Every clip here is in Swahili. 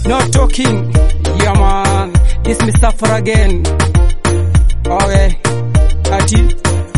not talking. Yeah man, this me suffer again. Okay, ati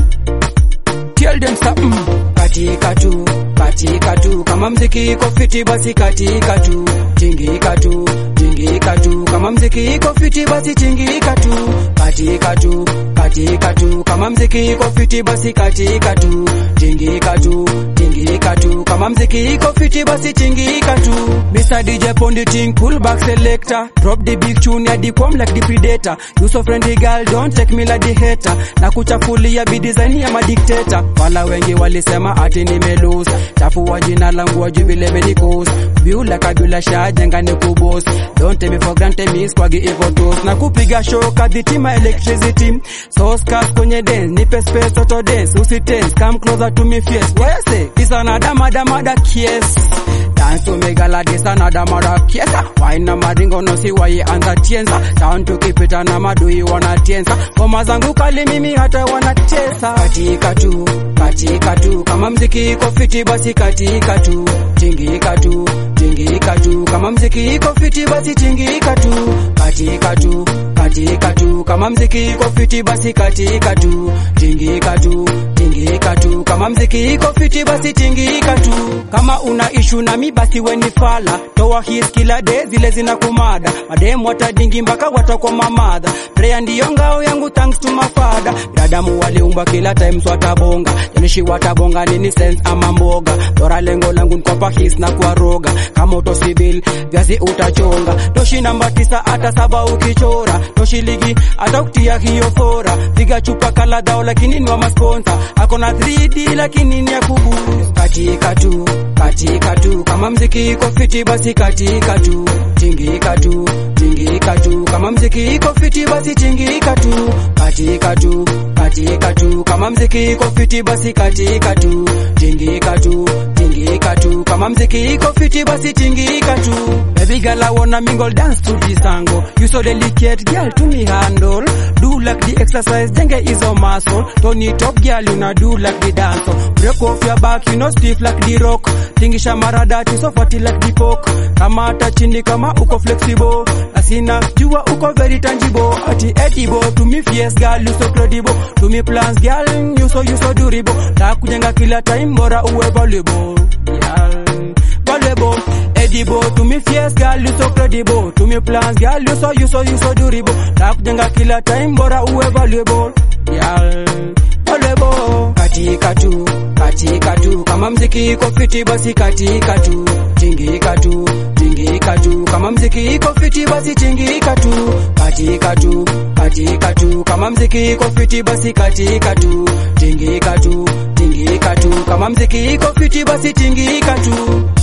tell them something. Katika tu, katika tu, kama mziki iko fiti basi katika tu, tingika tu, tingika tu, kama mziki iko fiti basi tingika tu, katika tu, katika tu, kama mziki iko fiti basi katika tu, tingika tu, tingika tu, kama mziki iko fiti basi tingika tu. Mr. DJ Pondi Ting, pull back selector, drop the big tune ya the come like the predator. You so friendly girl, don't take me like the hater, na kuchafulia bi design ya madikteta. Wala wengi walisema ati nimelose, chafua jina langu wajui vile medicos, biula kabila shajenga ni kubos. Don't take me for granted, me squagi evo toes, na kupiga show kadhitima electricity. So scarf kwenye dance, nipe space auto dance, usitense, come closer to me face. Wese, it's another mada mada kies. Dance to me gala this another mada kiesa. Wine na maringo no si wai anza tienza. Down to keep it na madui wanatienza. Ngoma zangu kali mimi hata wanatesa. Katika tu, katika tu, kama mziki iko fiti basi katika tu, tingika tu, tingika tu, kama mziki iko fiti basi tingika tu, katika tu, katika tu, kama mziki iko fiti basi katika tu, tingika tu, tingika tu, kama mziki iko fiti basi tingika tu. Kama una ishu na mi basi weni fala, toa his kila day zile zina kumada, mademu watadingi mpaka watakuwa mamadha. Prayer ndiyo ngao yangu thanks to my father. Binadamu waliumba kila time so watabonga, janishi watabonga nini sense ama mboga. Bora lengo langu ni kuwapa his na kuwaroga, kama utosibil viazi utachonga. Toshi namba tisa hata saba ukichora, toshi ligi hata kutia hiyo fora. Piga chupa kala dao lakini ni wa masponsa, akona 3D lakini ni ya kubu. Katika tu, katika tu, kama mziki iko fiti basi katika tu, tingika tu, tingika tu, kama mziki iko fiti basi tingika tu, katika tu, katika tu, kama mziki iko fiti basi katika tu, tingika tu, tingika tu, kama mziki iko fiti basi tingika tu. Baby girl I wanna mingle dance to this tango, you so delicate girl to me handle, do like the exercise jenge hizo muscle, Tony top girl you na do like the dance, break off your back you know stiff like the rock, tingisha maradati so fatty like the pork, kama hata chini kama uko flexible, asina jua uko very tangible, ati edible to me fierce girl you so credible, to me plans girl you so you so durable, na kujenga kila time bora uwe valuable, girl valuable, edible to me fierce girl you so credible, to me plans girl you so you so you so durable, na kujenga kila time bora uwe valuable, girl valuable, katika tu katika tu, kama mziki iko fiti basi katika tu, tingika tu, tingika tu, kama mziki iko fiti basi tingika tu, katika tu, katika tu, kama mziki iko fiti basi katika tu, tingika tu, tingika tu, kama mziki iko fiti basi tingika tu.